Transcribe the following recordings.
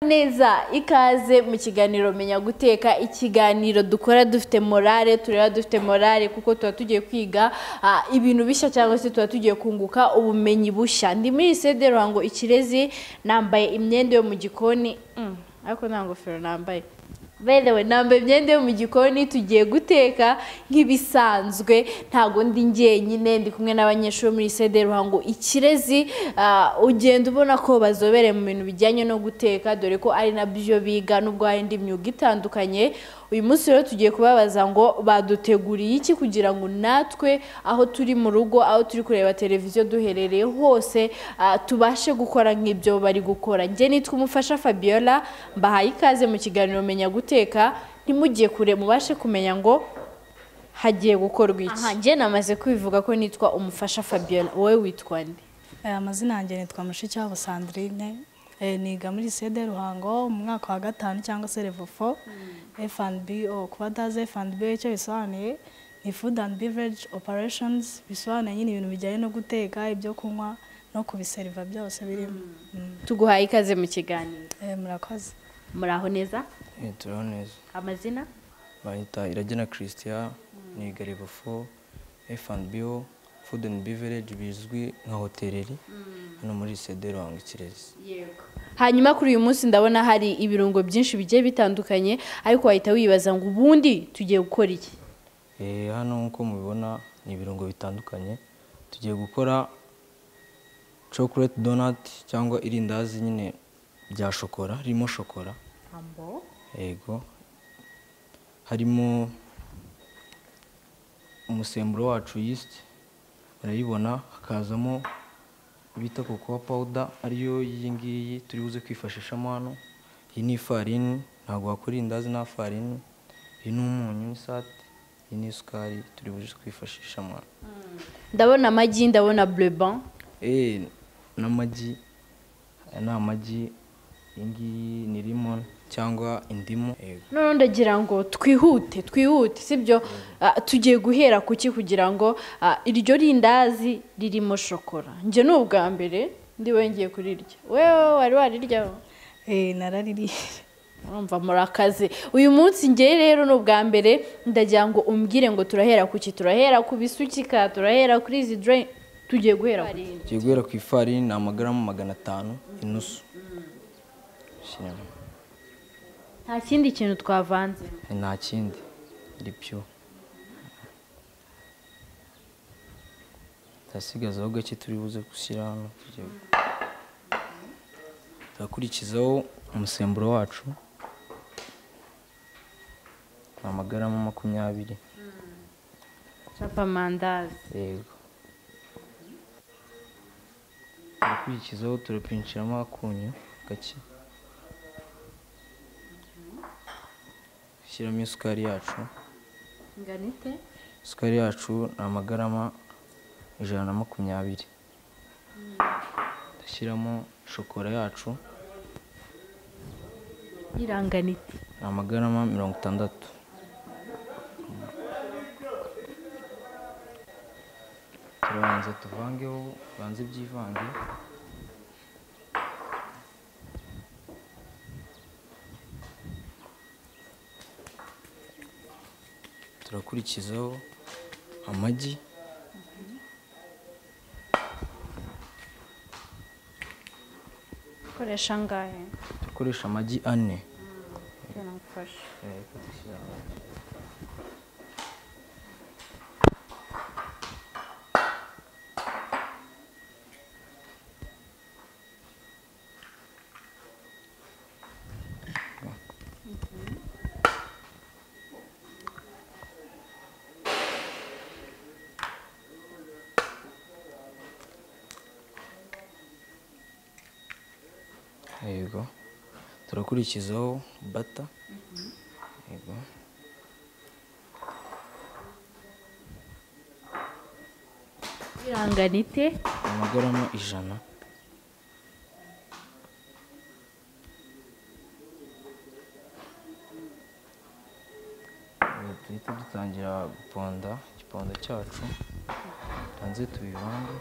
neza ikaze mu kiganiro menya guteka ikiganiro dukora dufite morale tureba dufite morale kuko tuba tugiye kwiga ah, ibintu bishya cyangwa se tuba tugiye kunguka ubumenyi bushya ndi muri sede ruhango ikirezi nambaye imyenda yo mu gikoni Mm, ariko nta ngofero nambaye berewe nambaye imyenda yo mu gikoni tugiye guteka nk'ibisanzwe ntago ndi njyenyine ndi kumwe n'abanyeshuri bo muri sede ruhango ikirezi ah, ugenda ubona ko bazobereye mu bintu bijyanye no guteka dore ko ari nabyo biga nubwo hari indi myuga itandukanye uyu munsi rero tugiye kubabaza ngo baduteguriye iki kugira ngo natwe aho turi mu rugo aho turi kureba televiziyo duherereye hose ah, tubashe gukora nk'ibyo bari gukora njye nitwa umufasha fabiola mbahaye ikaze mu kiganiro menya guteka ntimugiye kure mubashe kumenya ngo hagiye gukorwa iki aha njye namaze kubivuga ko nitwa umufasha fabiola wowe witwa nde Eh, amazina yanjye nitwa mushikiwabo sandrine Eh, niga muri sede ruhango mu mwaka wa gatanu cyangwa se revofo fnbo kuba atazi fnbo icyo bisobanuye ni food and beverage operations bisobanuye nyine ibintu bijyanye no guteka ibyo kunywa no kubiseriva byose birimo Mm. tuguhaye ikaze mu kiganiro Eh, murakoze muraho neza turiho neza amazina bayita iragena christian ni garibofo fnbo food and beverage bizwi nka hoteleri hano muri sede ruhango ikirezi hanyuma kuri uyu munsi ndabona hari ibirungo byinshi bigiye bitandukanye ariko wahita wibaza ngo ubundi tugiye gukora iki Eh, hano nk'uko mubibona ni ibirungo bitandukanye tugiye gukora chocolate donut cyangwa irindazi nyine rya shokora ririmo shokora yego harimo umusemburo wacu yeast barayibona hakazamo bita cocoa powder ariyo iyi ngiyi turi buze kwifashishamo hano iyi ni ifarini ntabwo wakora indazi nta farini iyi ni umunyu n'isate iyi ni isukari turi buze kwifashishamo hano ndabona amagi ndabona bureban Eh, n'amagi aya ni amagi iyi ngiyi ni rimon cyangwa indimu yego noneho ndagira ngo twihute twihute sibyo Ah, tugiye guhera ku ki kugira ngo ah, iryo rindazi ririmo shokora njye ni ubwa mbere ndi wongeye kurirya wewe wari wariryaho Eh, naraririye urumva murakaze uyu munsi ngewe rero ni ubwa mbere ndagira ngo umbwire ngo turahera ku ki turahera ku bisukika turahera kuri izi dore tugiye guhera ku ki tugiye guhera ku ifarini ni amagaramu magana atanu inusu Shyiramo. nta kindi kintu twavanze nta kindi iri pyo turasigazaho gake turi buze gushyira hano tugiye gu- turakurikizaho umusemburo wacu ni amagaramu makumyabiri capamandazi yego turakurikizaho turapinshiramo akunyu gake shyiramo isukari yacu inganite isukari yacu ni amagarama ijana na makumyabiri dushyiramo shokora yacu iranganite ni amagarama mirongo itandatu turabanza tuvangeho banze ibyivange turakurikizaho amagi koresha angahe dukoresha amagi ane Tugenda gufasha yego turakurikizaho bata yego iranganite amagarama ijana Ubu duhita dutangira guponda igiponda cyacu hanze tubivange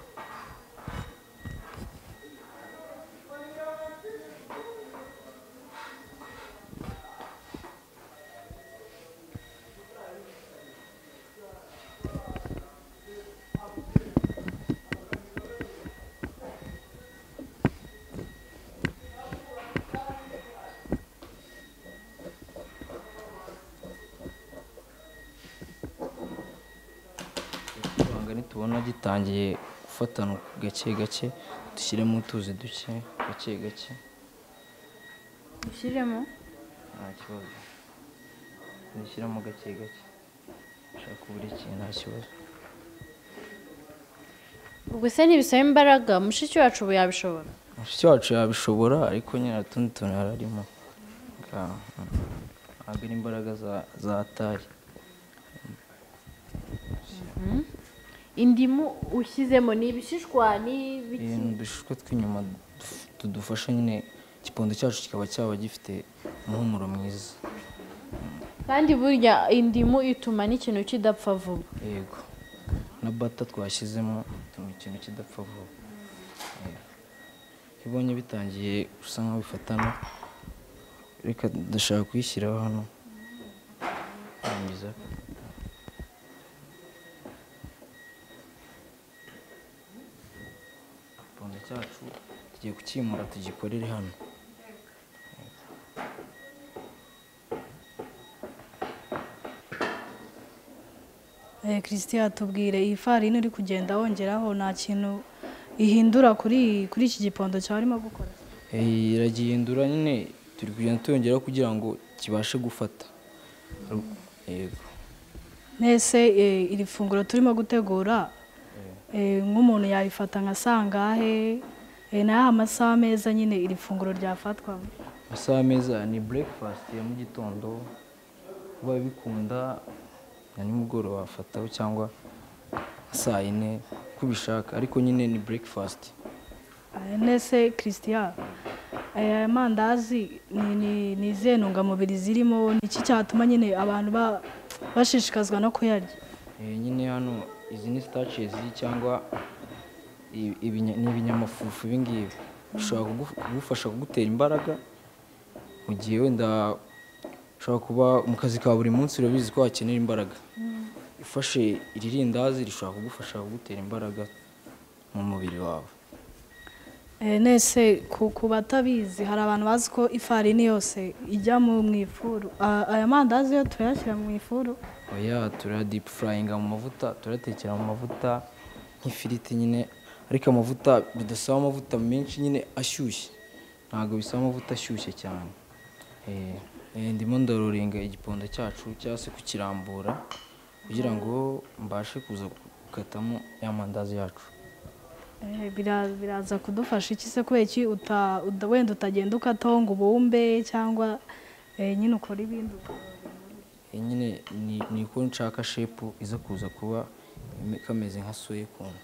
bitangiye gufatana gake gake dushyiremo utuzi duke gake gake ushyiremo nta kibazo dushyiramo gake gake ushaka buri kintu nta kibazo ubwo se ntibisaba imbaraga mushiki wacu ubu yabishobora mushiki wacu yabishobora ariko nyine utundi tuntu yari arimo Nga- ntabwo ari imbaraga za- za tari indimu ushyizemo ni ibishishwa ni ibiki ibintu dushishwe tw'inyuma duf- tudufasha nyine igipondo cyacu kikaba cyaba gifite umuhumuro mwiza kandi burya indimu ituma n'ikintu kidapfa vuba yego na bata twashyizemo bituma ikintu kidapfa vuba Yego. iyo ubonye bitangiye gusa nkaho bifatana reka ndashaka kuyishyiraho hano Rangiza. igipondo cyacu tugiye kucyimura tugikorere hano Eh, christian tubwire iyi farini uri kugenda wongeraho nta kintu ihindura kuri iyi- kuri iki gipondo cyawe urimo gukora Eh, iragihindura nyine turi kugenda tuyongeraho kugira ngo kibashe gufata Ru- yego mbese eh, iri funguro turimo gutegura eh, nk'umuntu yarifata nka sangahe Eh, ni ayahe amasaha meza nyine iri funguro ryafatwamo amasaha meza ni breakfast ya mu gitondo ubaye bikunda na nimugoroba wafataho cyangwa saa yine uko ubishaka ariko nyine ni breakfast Eh, Nese christian aya mandazi ni- ni ni izihe ntungamubiri zirimo ni iki cyatuma nyine abantu ba- bashishikazwa no kuyarya Eh, nyine hano izi ni starches cyangwa i- ibinya- ni ibinyamafufu ibi ngibi bishobora kugu- kugufasha kugutera imbaraga mu gihe wenda ushobora kuba mu kazi ka buri munsi urabizi ko wakenera imbaraga ufashe iri rindazi rishobora kugufasha kugutera imbaraga mu mubiri wawe Eh, Nese ku ku batabizi hari abantu bazi ko ifarini yose ijya mu mu ifuru Ah, aya mandazi yo turayashyira mu ifuru oya turaya deep frying mu mavuta turayatekera mu mavuta nk'ifiriti nyine ariko amavuta bidasaba amavuta menshi nyine ashyushye ntabwo bisaba amavuta ashyushye cyane Eh, eh, ndimo ndaroringa igipondo cyacu cyangwa se kukirambura kugira ngo mbashe kuza gukatamo ya mandazi yacu Eh, bira- biraza kudufasha iki se kubera iki uta- uda- wenda utagenda ukataho ngo ubumbe cyangwa eh, nyine ukora ibindi Eh, nyine ni ni uko nshaka shepu iza kuza kuba ime- kameze nka soya kuntu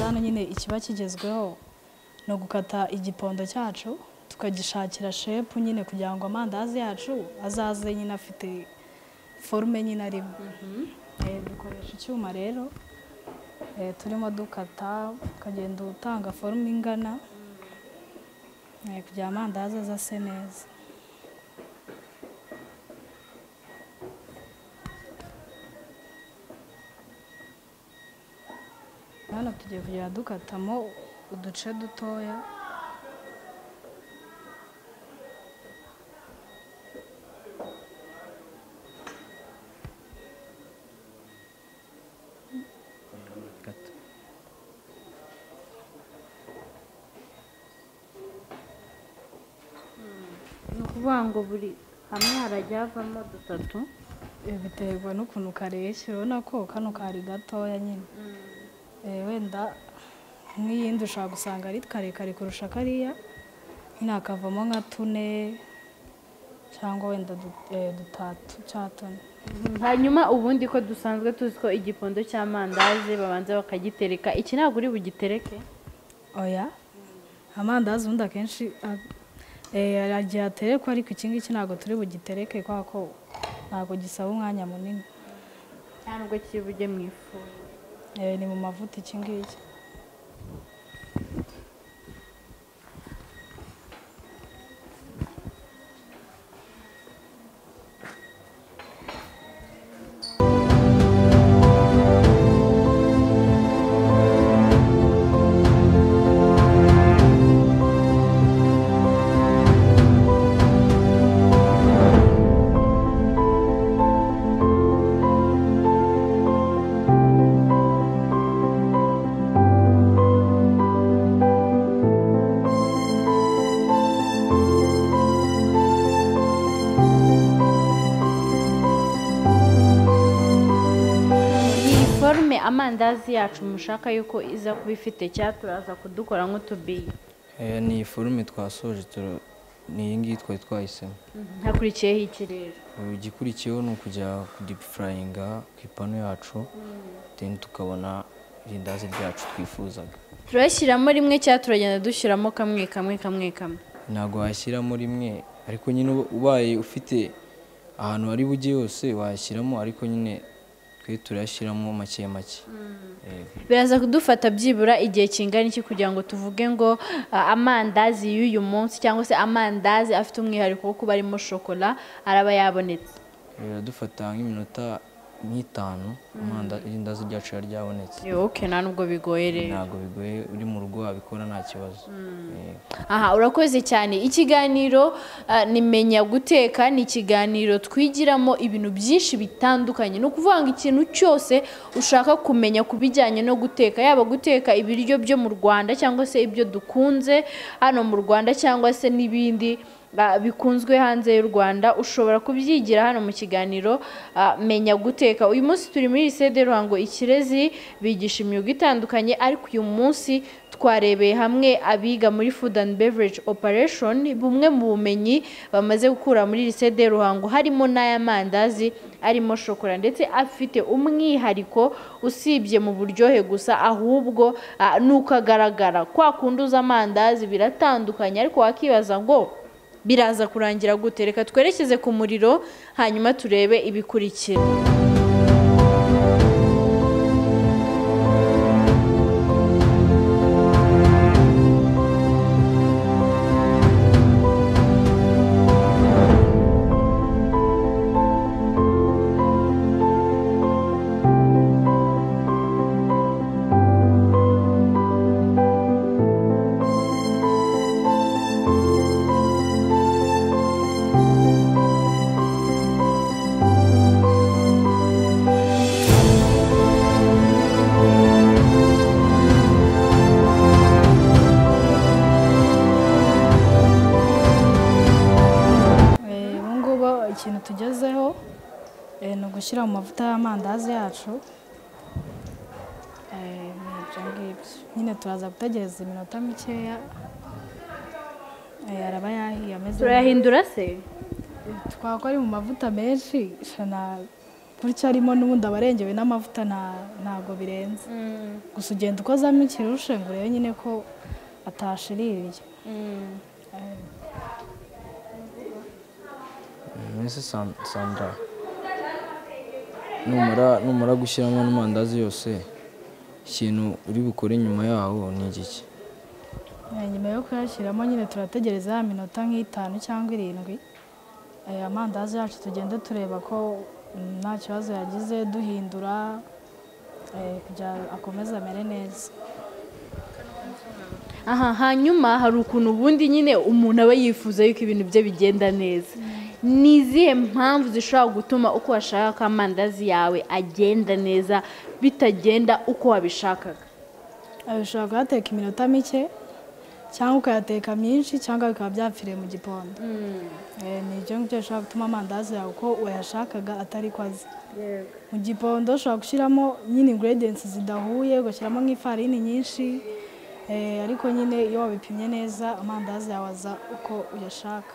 hano nyine ikiba kigezweho ni ugukata igipondo cyacu tukagishakira shepu nyine kugira ngo amandazi yacu azaze nyine afite forume nyine arimo Eh, dukoresha icyuma rero eh, turimo dukata ukagenda utanga forume ingana eh, kugira amandazi aze ase neza hano tugiye kugenda dukatamo uduce dutoya gato ni ukuvuga ngo buri hamwe harajya havamo dutatu Eh, biterwa n'ukuntu kareshya urabona ko kano kari gatoya nyine Eh, wenda nk'iyindi ushobora gusanga ari karekare kurusha kariya nyine hakavamo nka tune cyangwa wenda du- eh, dutatu cya tune hanyuma ubundi ko dusanzwe tuzi ko igipondo cy'amandazi babanza bakagitereka iki ntabwo uri bugitereke oya amandazi ubundi akenshi a- eh, aragiye aterekwa ariko iki ngiki ntabwo turi bugitereke kubera ko ntabwo gisaba umwanya munini nta nubwo kiri bujye mu ifu Eh, ni mu mavuta iki ngiki iyi forume amandazi yacu mushaka yuko iza kuba ifite cyangwa turaza kudukora nk'utubiyi Eh, ni forume twasoje tura- ni iyi ngiyi twari twahisemo hakurikiyeho iki rero igikurikiyeho ni ukujya kudipfurayinga ku ipanu yacu then tukabona irindazi ryacu twifuzaga turashyiramo rimwe cyangwa turagenda dushyiramo kamwe kamwe kamwe kamwe ntabwo washyiramo rimwe ariko nyine uba- ubaye ufite ahantu wari bujye hose washyiramo ariko nyine twe turayashyiramo make make Eh, biraza kudufata byibura igihe kingana iki kugira ngo tuvuge ngo ah, amandazi y'uyu munsi cyangwa se amandazi afite umwihariko wo kuba arimo shokora araba yabonetse biradufata nk'iminota nk'itanu amanda- irindazi ryacu riba ryabonetse yoke nta nubwo bigoye rero ntabwo bigoye uri mu rugo wabikora nta kibazo Eh, aha urakoze cyane ikiganiro ah, ni menya guteka ni ikiganiro twigiramo ibintu byinshi bitandukanye ni ukuvuga ngo ikintu cyose ushaka kumenya ku bijyanye no guteka yaba guteka ibiryo byo mu rwanda cyangwa se ibyo dukunze hano mu rwanda cyangwa se n'ibindi ah, bikunzwe hanze y'u rwanda ushobora kubyigira hano mu kiganiro ah, menya guteka uyu munsi turi muri lisede ruhango ikirezi bigisha imyuga itandukanye ariko uyu munsi twarebeye hamwe abiga muri food and beverage operation bumwe mu bumenyi bamaze gukura muri lisede ruhango harimo n'ay'amandazi arimo shokora ndetse afite umwihariko usibye mu buryohe gusa ahubwo ah, nuko agaragara kwa kundi uza amandazi biratandukanye ariko wakibaza ngo biraza kurangira gute reka twerekeze ku muriro hanyuma turebe ibikurikira Eh, ubu ngubu ikintu tugezeho eh, ni ugushyira mu mavuta y'amandazi yacu Eh, ni ibyo ngibyo nyine turaza gutegereza iminota mikeya Eh, araba yahiye ameze neza. turayahindura se twaba ari mu mavuta menshi shana gutya arimo n'ubundi aba arengewe n'amavuta nta- ntabwo birenze gusa ugenda ukozamo ikirushe ngo urebe nyine ko atashiririye Eh, mbese San- sandra numara numara gushyiramo n'amandazi yose ikintu uri bukore nyuma yaho ni igiki Eh, nyuma yo kuyashyiramo nyine turategereza ya minota nk'itanu cyangwa irindwi Eh, amandazi yacu tugende tureba ko mm, nta kibazo yagize duhindura eh, kugira akomeze amere neza aha hanyuma hari ukuntu ubundi nyine umuntu aba yifuza yuko ibintu bye bigenda neza ni izihe mpamvu zishobora gutuma uko washaka ko amandazi yawe agenda neza bitagenda uko wabishakaga Eh, ushobora kuyateka iminota mike cyangwa ukayateka myinshi cyangwa bikaba byapfiriye mu gipondo Eh, ni ibyo ngibyo bishobora gutuma amandazi yawe uko wayashakaga atari ko aza mu gipondo ushobora gushyiramo nyine ingredients zidahuye ugashyiramo nk'ifarini nyinshi eh, ariko nyine iyo wabipimye neza amandazi yawe aza uko uyashaka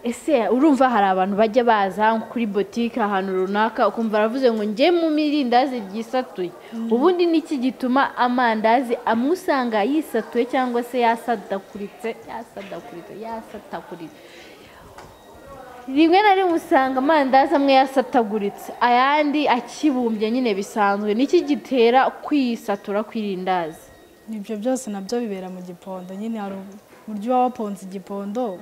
ese urumva hari abantu bajya baza nko kuri botike ahantu runaka ukumva aravuze ngo njye mu mirindazi ryisatuye ubundi niki gituma amandazi amwe usanga yisatuye cyangwa se yasadakuritse yasadakuritse yasatakuritse rimwe na rimwe usanga amandazi amwe yasataguritse ayandi akibumbye nyine bisanzwe niki gitera kwisatura kw'irindazi ibyo byose nabyo bibera mu gipondo nyine hari uburyo uba waponze igipondo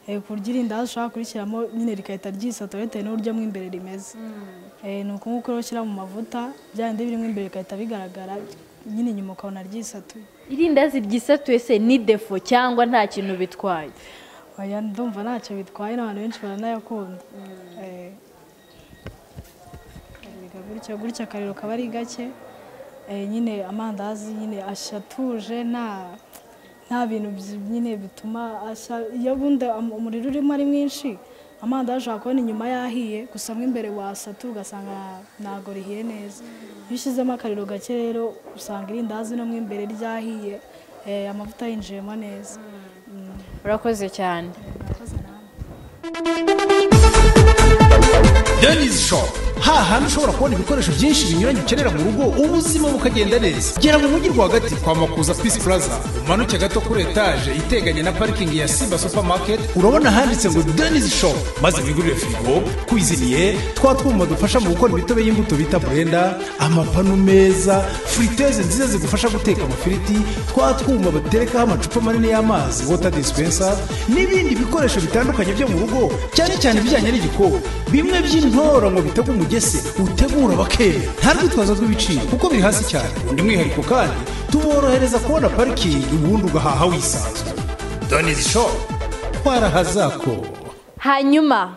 eh, ku buryo irindazi ushobora kurishyiramo nyine rigahita ryisatura bitewe n'uburyo mo imbere rimeze Eh, ni uko nguko rero ushyira mu mavuta bya bindi birimo imbere bigahita bigaragara nyine inyuma ukabona ryisatuye irindazi ryisatuye se ni defo cyangwa nta kintu bitwaye oya ndumva ntacyo bitwaye n'abantu benshi baranayakunda Eh, biga gutya gutya akariro kaba ari gake Eh, nyine amandazi nyine ashatuje nta nta bintu byi- nyine bituma ashya iyo bundi am- umuriro urimo ari mwinshi amandazi ushobora kubona inyuma yahiye gusa mo imbere wasatura ugasanga nta- ntago rihiye neza iyo ushyizemo akariro gake rero usanga irindazi no mo imbere ryahiye eh, amavuta yinjiyemo neza urakoze cyane Murakoze namwe. Dennis Shop hahandi ushobora kubona ibikoresho byinshi binyuranye ukenera mu rugo ubuzima bukagenda neza gera mu mujyi rwagati kwa makuza Peace Plaza umanuke gato kuri etaje iteganye na parikingi ya Simba Supermarket urabona handitse ngo Dennis Shop maze wigurire firigo kwiziniye twa twuma dufasha mu gukora imitobe y'imbuto bita blender amapanu meza friteze nziza zigufasha guteka amafiriti twa twuma baterekaho amacupa manini y'amazi water dispenser n'ibindi bikoresho bitandukanye byo mu rugo cyane cyane ibijyanye n'igikoni bimwe by'intoro ngo bitege umugese utegura bakera nta rwitwazo rw'ibiciro kuko biri hasi cyane undi mwihariko kandi tuborohereza kubona parikingi ubundi ugahaha wisanzwe donizi shopu twarahazako hanyuma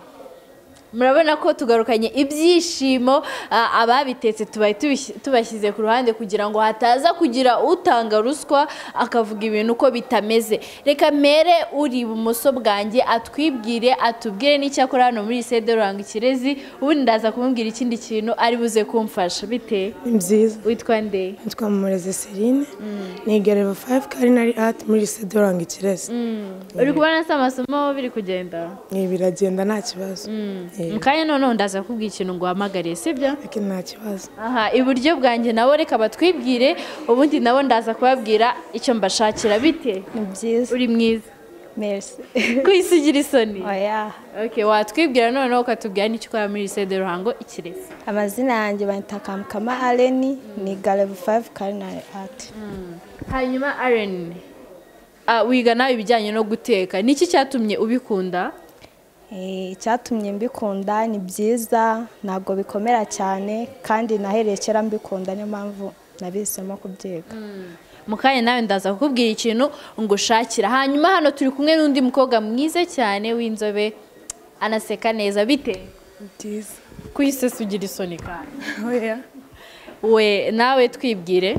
murabona ko tugarukanye ibyishimo ah, ababitetse tubaye tubishyi- tubashyize ku ruhande kugira ngo hataza kugira utanga ruswa akavuga ibintu uko bitameze reka mere uri ibumoso bwanjye atwibwire atubwire n'icyakora hano muri sede ruranga ikirezi ubundi ndaza kumubwira ikindi kintu ari buze kumfasha bite ni byiza witwa ndeye nitwa mumurezi serine niga level fayive karinari ati muri sedoranga ikirezi uri kubona se amasomo biri kugenda Ibi biragenda nta kibazo Eh, mu kanya noneho ndaza kubwira ikintu ngo uhamagare sibyo ariko nta kibazo aha iburyo bwanjye nabo reka batwibwire ubundi nabo ndaza kubabwira icyo mbashakira bite ni byiza uri mwiza merci kwisigira isoni oya Okay, watwibwira noneho ukatubwira n'icyo ukora muri lisede ruhango ikirezi amazina yanjye banyita kamukama areni ni garebu fayive karinari ati hanyuma areni ah, wiga nawe ibijyanye no guteka niki cyatumye ubikunda Eh, icyatumye mbikunda ni byiza ntabwo bikomera cyane kandi nahereye kera mbikunda niyo mpamvu nabihisemo kubyiga mu kanya nawe ndaza kukubwira ikintu ngo ushakira hanyuma hano turi kumwe n'undi mukobwa mwiza cyane w'inzobe anaseka neza bite byiza kwisesa ugira isoni kandi oya we nawe twibwire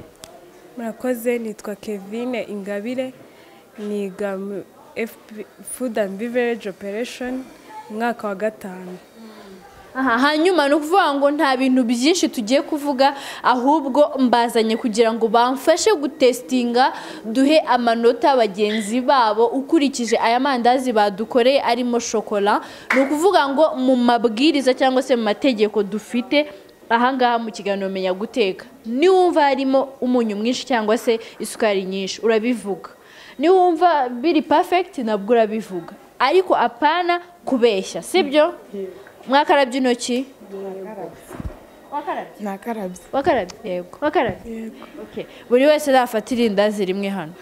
murakoze nitwa kevine ingabire niga mu FB food and beverage operation umwaka wa gatanu aha hanyuma ni ukuvuga ngo nta bintu byinshi tugiye kuvuga ahubwo mbazanye kugira ngo bamfashe gutesitinga duhe amanota bagenzi babo ukurikije aya mandazi badukoreye arimo shokora ni ukuvuga ngo mu mabwiriza cyangwa se mu mategeko dufite ahangaha mu kiganiro menya guteka niwumva harimo umunyu mwinshi cyangwa se isukari nyinshi urabivuga niwumva biri pafegiti nabwo urabivuga ariko apana kubeshya sibyo mwakarabye intoki wakarabye nakarabye wakarabye yego wakarabye yego buri wese nafata irindazi rimwe hano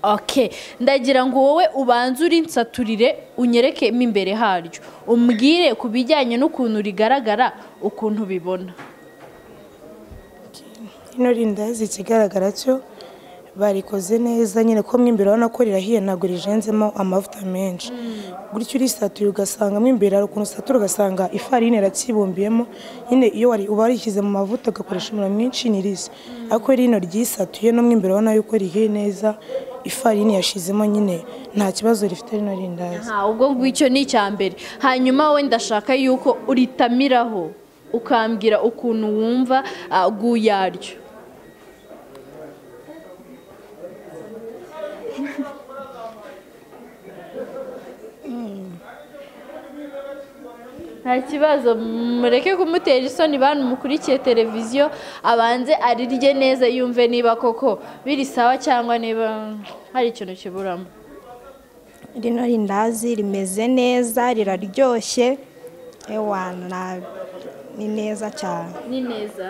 Okay, ndagira ngo wowe ubanze urinsaturire unyereke mo imbere haryo umbwire ku bijyanye n'ukuntu rigaragara ukuntu ubibona ino rindazi ikigaragara cyo barikoze neza nyine ko mo imbere urabona ko rirahiye ntabwo rijenzemo amavuta menshi gutyo urisatuye ugasanga mo imbere hari ukuntu usatura ugasanga ifarini irakibumbyemo nyine iyo wari uba warishyize mu mavuta ugakoresha umuriro mwinshi ntirishya ariko rino ryisatuye no mo imbere urabona yuko rihiye neza ifarini yashizemo nyine nta kibazo rifite rino rindazi Aha, ubwo ngwicyo ni icya mbere hanyuma wowe ndashaka yuko uritamiraho ukambwira ukuntu wumva ah, guyaryo nta kibazo mureke kumutera isoni bantu mukurikiye televiziyo abanze arirye neza yumve niba koko biri sawa cyangwa niba hari ikintu kiburamo rino rindazi rimeze neza riraryoshye ewa na- ni neza cyane ni neza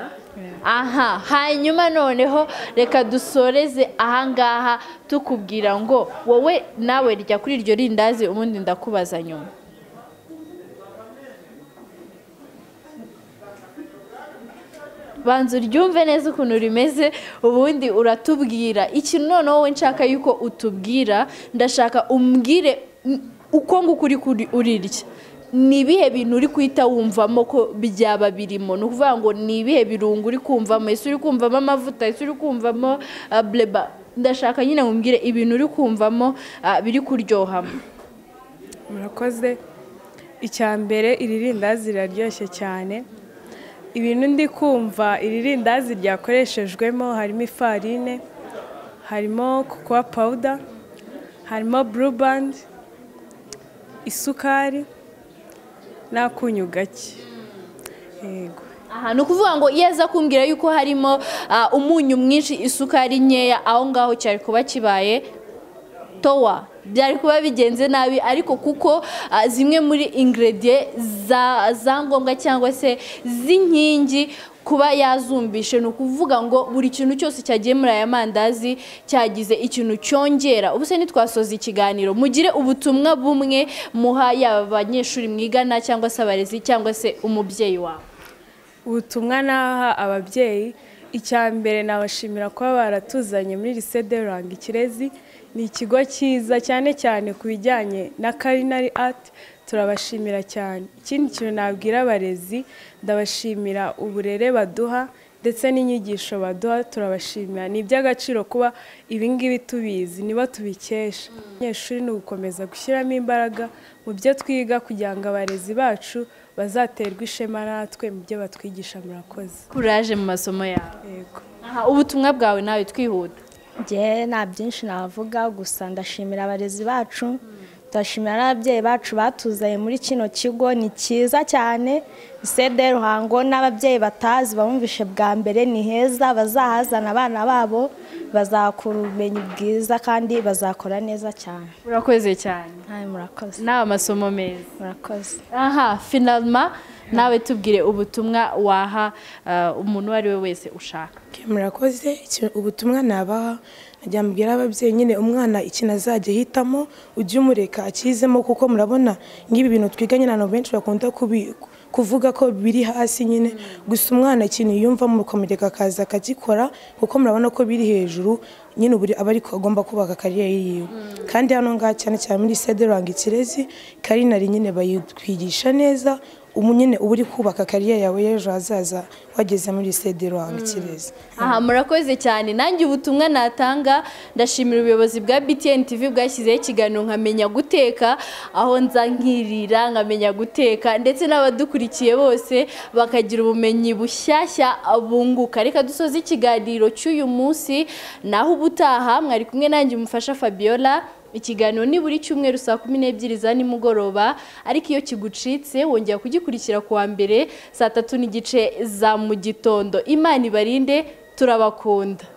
aha hanyuma noneho reka dusoreze ahangaha tukubwira ngo wowe nawe rya kuri iryo rindazi ubundi ndakubaza nyuma banza uryumve neza ukuntu rimeze ubundi uratubwira ikintu noneho wowe nshaka yuko utubwira ndashaka umbwire mm, uko nguko uri kuri- urirya ni ibihe bintu uri guhita wumvamo ko byaba birimo ni ukuvuga ngo ni ibihe birungo uri kumvamo ese uri kumvamo amavuta ese uri kumvamo ah, bleba ndashaka nyine mumbwire ibintu uri kumvamo ah, biri kuryohamo murakoze icya mbere iri rindazi riraryoshye cyane ibintu ndi kumva iri rindazi ryakoreshejwemo harimo ifarine harimo kokowa pawuda harimo burubandi isukari n'akunyu gake yego aha ni ukuvuga ngo iyo aza kumbwira yuko harimo ah, umunyu mwinshi isukari nkeya aho ngaho cyari kuba kibaye towa byari kuba bigenze nabi ariko kuko ah, zimwe muri ingrediye za za ngombwa cyangwa se z'inkingi kuba yazumbishe ni ukuvuga ngo buri kintu cyose cyagiye muri aya mandazi cyagize ikintu cyongera ubu se ntitwasoza ikiganiro mugire ubutumwa bumwe muha yaba abanyeshuri mwigana cyangwa se abarezi cyangwa se umubyeyi wawe ubutumwa naha ababyeyi icya mbere nabashimira kuba baratuzanye muri lise de ruranga ikirezi ni ikigo cyiza cyane cyane ku bijyanye na karinari ati turabashimira cyane ikindi kintu nabwira abarezi ndabashimira uburere baduha ndetse n'inyigisho baduha turabashimira ni iby'agaciro kuba ibingibi tubizi nibo tubikesha abanyeshuri ni ugukomeza gushyiramo imbaraga mu byo twiga kugira ngo abarezi bacu bazaterwe ishema natwe mu byo batwigisha murakoze kuraje mu masomo yawe yego aha ubutumwa bwawe nawe twihuta njye nta byinshi navuga gusa ndashimira abarezi bacu ndashimira n'ababyeyi bacu batuzanye muri kino kigo ni cyiza cyane sede ruhango n'ababyeyi batazi bamwumvishe bwa mbere ni heza bazahazana abana babo bazakura ubumenyi bwiza kandi bazakora neza cyane urakoze cyane nawe murakoze ni amasomo meza murakoze aha finalma nawe tubwire ubutumwa waha ah, umuntu uwo ari we wese ushaka murakoze iki- ubutumwa nabaha najya mbwira ababyeyi nyine umwana ikintu azajya ahitamo ujye umureka akizemo kuko murabona nk'ibi bintu twiga nyine abantu benshi bakunda kubi- kuvuga ko biri hasi nyine gusa umwana ikintu yiyumvamo ukamureka akaza akagikora kuko murabona ko biri hejuru nyine ubu aba ariko agomba kubaka kariyeri yiwe kandi hano ngaha cyane cyane muri sede ranga ikirezi karinari nyine bayitwigisha neza ubu nyine uba uri kubaka kariyeri yawe y'ejo hazaza wageze muri sede ranga ikirezi aha murakoze cyane nanjye ubutumwa natanga ndashimira ubuyobozi bwa btn tv bwashyizeho ikiganiro nkamenya guteka aho nza nkirira nkamenya guteka ndetse n'abadukurikiye bose bakagira ubumenyi bushyashya bunguka reka dusoze ikiganiro cy'uyu munsi naho ubutaha mwari kumwe nanjye umufasha fabiola ikiganiro ni buri cyumweru saa kumi n'ebyiri za nimugoroba ariko iyo kigucitse wongera kugikurikira ku wa mbere saa tatu n'igice za mu gitondo imana ibarinde turabakunda